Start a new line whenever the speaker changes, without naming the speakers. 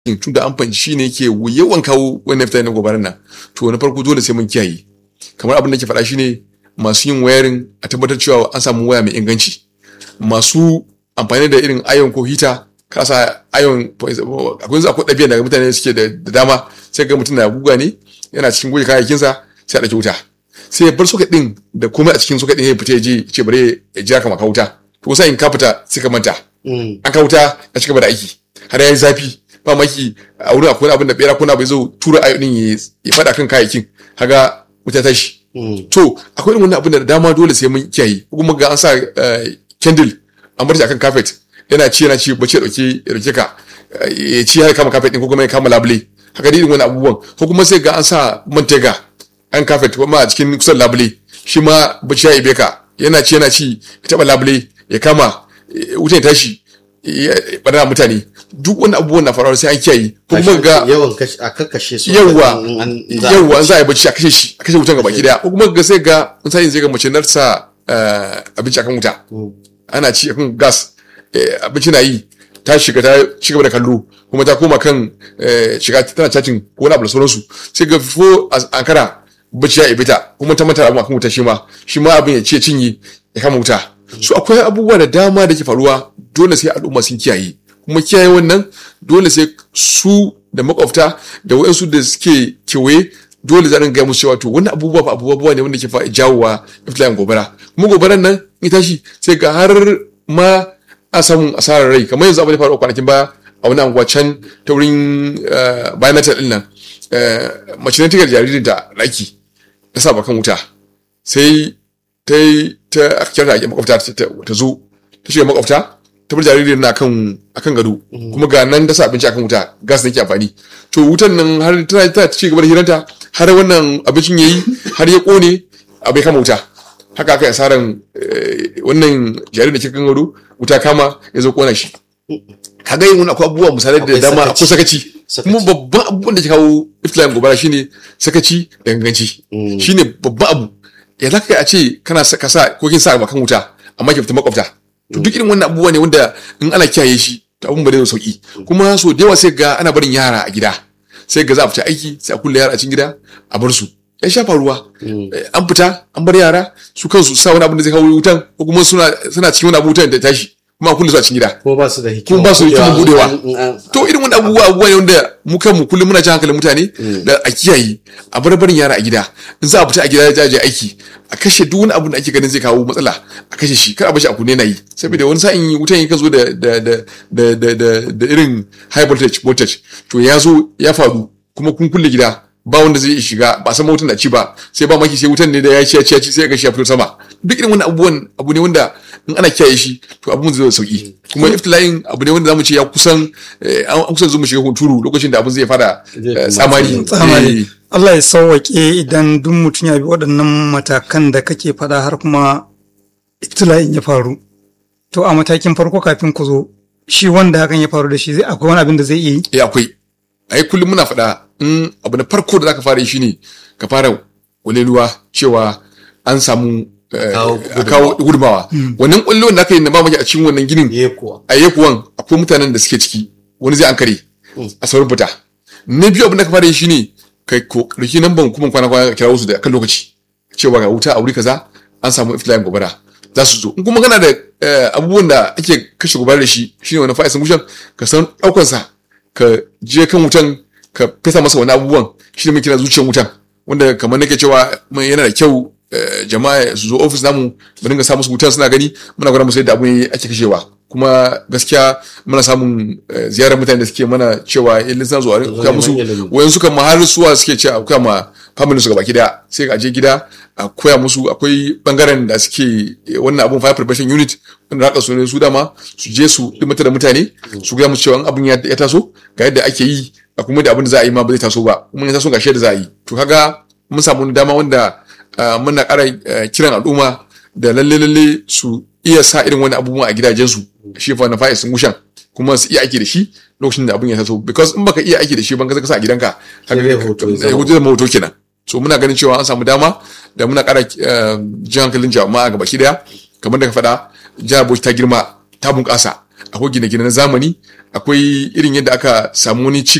tun da an fahimci shi ne ke yawan kawo wannan fita na gobarar nan to na farko dole sai mun kiyaye kamar abin da ke faɗa shine masu yin wayarin a tabbatar cewa an samu waya mai inganci masu amfani da irin ayon ko hita kasa ayon akwai akwai ɗabi'a daga mutane suke da dama sai ga mutum na guga ne yana cikin goge kayayyakinsa sai a ɗauki wuta sai ya bar soket ɗin da komai a cikin soket ɗin ya fita ya je ce bare ya jira kama ka wuta to sai in ka fita sai ka manta an ka wuta ya ci gaba da aiki har ya yi zafi ba maki a wurin akwai abin da bera kuna bai zo tura ayo ɗin ya faɗa kan kayayyakin haga wuta tashi to akwai irin wannan abin da dama dole sai mun kiyaye kuma ga an sa candle an bar shi akan carpet yana ci yana ci bace dauke ya dauke ka ya ci har kama carpet din ko kuma ya kama labule haka dai wani abubuwan ko kuma sai ga an sa mantega an carpet kuma a cikin kusan labule shi ma bace ya ibe ka yana ci yana ci ya taba labule ya kama wutan ya tashi ya bada mutane duk wani abubuwan na faruwa sai an kiyaye ko kuma ga
yawan a kakkashe su
yawa yawa an za a yi bacci a kashe shi a kashe wutan gaba ki daya ko kuma ga sai ga in sai zai ga mace narsa abinci akan wuta ana ci akan gas abinci na yi ta shiga ta ci gaba da kallo kuma ta koma kan shiga tana cacin ko wani abu da sauransu sai ga fo ankara bacci ya ibita kuma ta manta abin akan wuta shi ma shi ma abin ya ce cinye ya kama wuta su akwai abubuwa da dama da ke faruwa dole sai al'umma sun kiyaye kuma kiyaye wannan dole sai su da makwabta da waɗansu da suke kewaye dole za a gaya musu cewa to wannan abubuwa fa abubuwa ne wanda ke fa jawowa iftilayin gobara kuma gobaran nan in tashi sai ga har ma a samun asarar rai kamar yanzu abin da faru kwanakin baya a wani anguwa can ta wurin bayan na din nan mace ne tikar jaririn da ɗaki ta sa bakan wuta sai ta yi ta aka kyarta a makwabta ta zo ta shiga makwabta ta bar jaririn na akan akan gado kuma ga nan ta sa abinci akan wuta gas nake amfani to wutan nan har tana ta ci gaba da hiranta har wannan abincin yayi har ya kone abai kama wuta haka aka yi asaran wannan jaririn da ke kan gado wuta kama ya zo kona shi kaga yin wani akwai abubuwa misalai da dama akwai sakaci kuma babban abubuwan da ke kawo iftilayin gobara shine sakaci da ganganci shine babban abu ya za ka a ce kana ka sa ko kin sa kan wuta amma ki fita makwabta to duk irin wannan abubuwa ne wanda in ana kiyaye shi to abun ba zai sauki kuma so da yawa sai ga ana barin yara a gida sai ga za a fita aiki sai a kulle yara a cikin gida a bar su ya shafa ruwa an fita an bar yara su kansu sa wani abin da zai kawo wutan ko kuma suna suna cikin wani abu wutan da tashi kuma a kulle su a cikin gida
ko ba su da hikima
kuma ba su da hikima budewa to irin wani abubuwa abubuwa ne wanda mu kanmu kullum muna jan hankalin mutane da a kiyaye a bar barin yara a gida in za a fita a gida ya je aiki a kashe duk wani abin da ake ganin zai kawo matsala a kashe shi kar a bashi a kunne na yi saboda wani sa'in wutan ya zo da da da da da da irin high voltage voltage to ya zo ya faru kuma kun kulle gida ba wanda zai shiga ba san wutan da ci ba sai ba maki sai wutan ne da ya ci ya ci ya ci sai ga shi ya fito sama duk irin wannan abubuwan abu ne wanda in ana kiyaye shi to abun zai sauki kuma iftilayin abu ne wanda zamu ce ya kusan an kusan zo mu shiga hunturu lokacin da abun zai fara tsamari
tsamari Allah ya sauwaƙe idan duk mutum ya bi waɗannan matakan da kake faɗa har kuma iftila'in ya faru to a matakin farko kafin ku zo shi wanda hakan ya faru da shi zai akwai wani abin da zai iya yi
eh akwai ai kullum muna faɗa in abu na farko da zaka fara yi shine ka fara waleluwa cewa an samu a kawo gudunmawa wannan kwallon da aka yi na ba maki a cikin wannan ginin a yekuwan akwai mutanen da suke ciki wani zai an kare a saurin fita na biyu abin da ka fara yi shine kai ko riki nan ban kuma kwana kwana kira wasu da kan lokaci cewa ga wuta a wuri kaza an samu iftilayin gobara za su zo in kuma kana da abubuwan da ake kashe gobara da shi shine wani fa'isin wutan ka san daukar sa ka je kan wutan ka fesa masa wani abubuwan shine muke kira zuciyar wutan wanda kamar nake cewa yana da kyau jama'a su zo ofis namu mu dinga samu su wutar suna gani muna gwada musu yadda abun ake kashewa kuma gaskiya muna samun ziyarar mutane da suke mana cewa in suna zuwa kuka musu wayan suka ma har suwa suke ce kuka ma family su gaba gida sai ka je gida a koya musu akwai bangaren da suke wannan abun fire prevention unit wanda haka su ne su dama su je su dimata da mutane su gaya musu cewa abun ya taso ga yadda ake yi a kuma da abin da za a yi ma ba zai taso ba kuma ya taso ga shi da za a yi to kaga mun samu dama wanda muna ƙara kiran al'umma da lalle lalle su iya sa irin wani abubuwa a gidajensu shi fa na fa'i sun gushan kuma su iya aiki da shi lokacin da abin ya taso because in baka iya aiki da shi ban ka sa a gidanka hoto da hoto kenan so muna ganin cewa an samu dama da muna ƙara jan hankalin jama'a ga baki daya kamar da ka faɗa jihar Bauchi ta girma ta bunƙasa akwai gine-gine na zamani akwai irin yadda aka samu wani ci